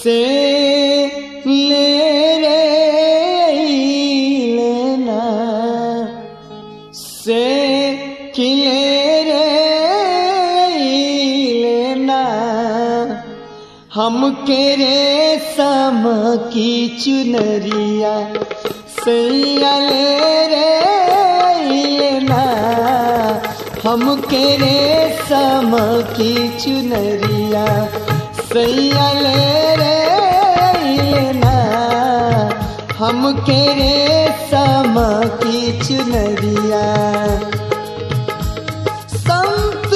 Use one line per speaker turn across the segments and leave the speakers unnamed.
से ले रे लेना से किले रे लेना हम के रे सम की चुनरिया सैया ले रे लेना हम के रे सम की चुनरिया सैया ले रे लेना हम के रे सम की चुनरिया संत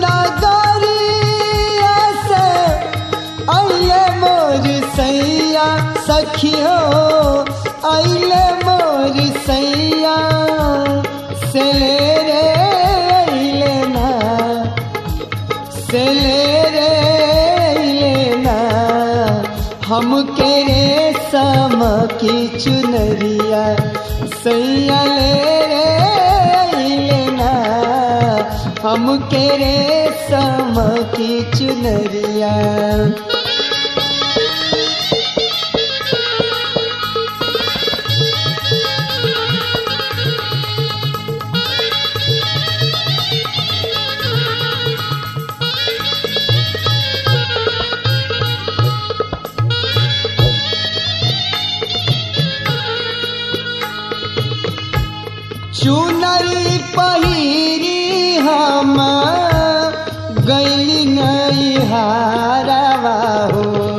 नगरिया से अइले मोर सैया सखियो अइले मोर सैया से ले रे अइले ना से ले रे अइले ना हम के रे सम की चुनरिया सैया ले रे अइले ना हम के रे सम की चुनरिया चुनरी पहिरी हम गैली नहीं हारवा हो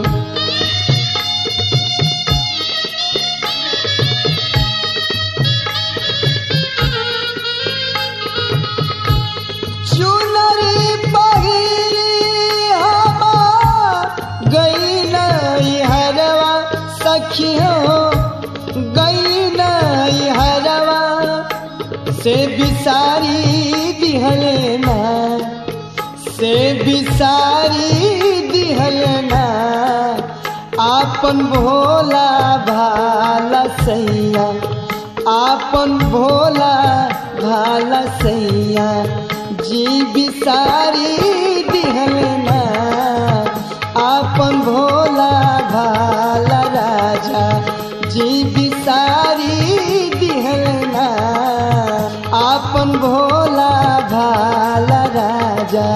चुनरी पहिरी हम गई नहीं हरवा सखियों गई नहीं हरवा से बिसारी दिहलना से बिसारी दिहलना आपन भोला भाला सैया आपन भोला भाला सैया जी बिसारी दिहलना आपन भोला भाला राजा जी बिसारी दिहलना आपन भोला भाला राजा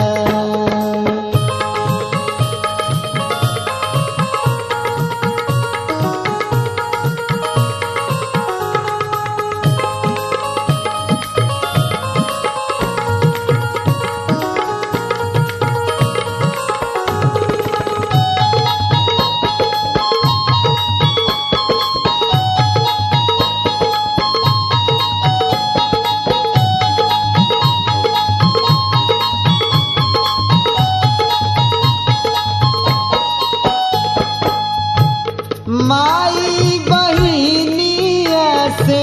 माई बहिनिया से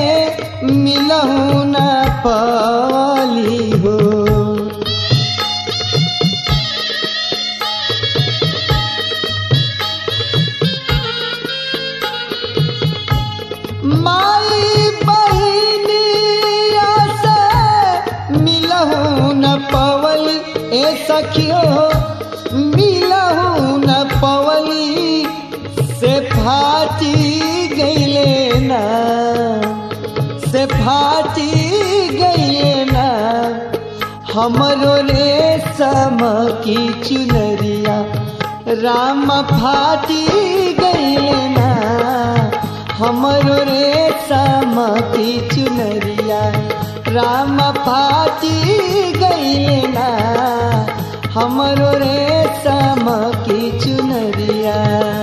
मिलहु न पली हो माई बहिनिया से मिलहु न पवली ए सखियो मिलहु न पवली से फाटी गईले ना से फाटी गईले ना हमरो रे सम की चुनरिया राम फाटी गईले ना हमरो रे सम की चुनरिया राम फाटी गईले ना हमरो रे सम की चुनरिया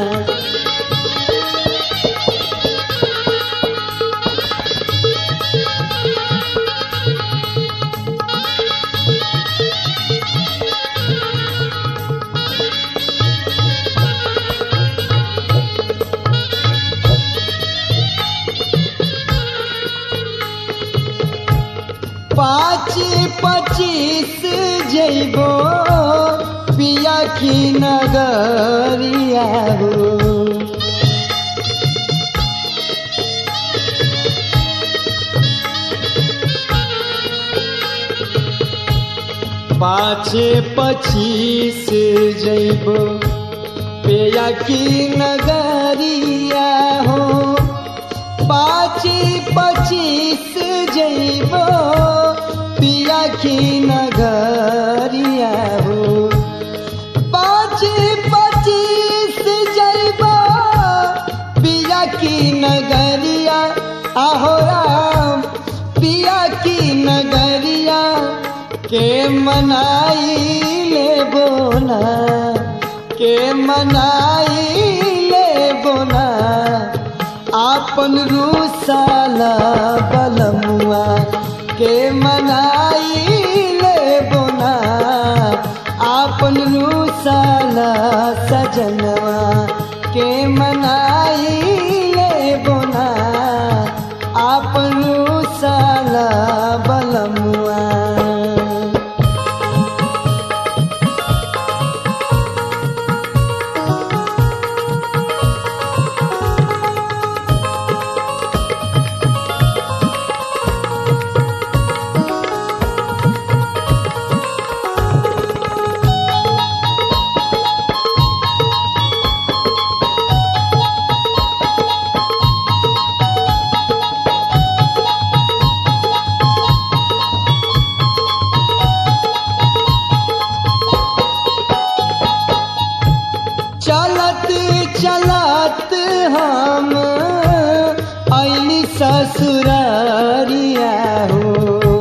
पाँच पच्चीस जैबो पिया की नगरिया हो पाँच पच्चीस जैबो पे पिया की नगरिया हो पाची पचीस जैबो पिया की नगरिया हो पाँच पच्चीस जैबो पिया की नगरिया आहो राम पिया की नगरिया के मनाई ले बोना के मनाई ले बोना आपन रूसाला बलमुआ के मनाई ले बोना आपन रूसाला सजनवा के मनाई ले बोना आपन रूसाला बलमुआ चलत चलत हम ऐली ससुरारिया हो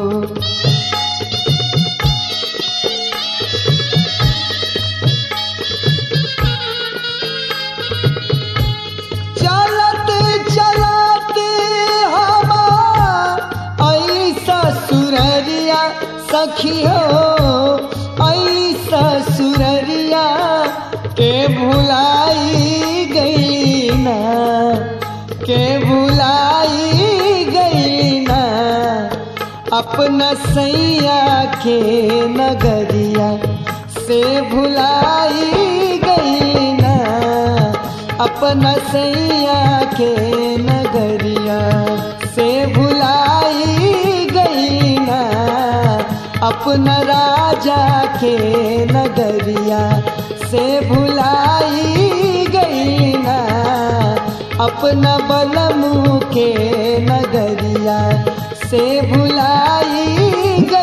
चलत चलत हम ऐली ससुररिया सखी हो ऐली ससुररिया के भुलाई गई ना के भुलाई गई ना अपना सैया के नगरिया से भुलाई गई ना अपना सैया के नगरिया से भुलाई गई ना अपना राजा के नगरिया से भुलाई गई ना अपना बलमू के नगरिया से भुलाई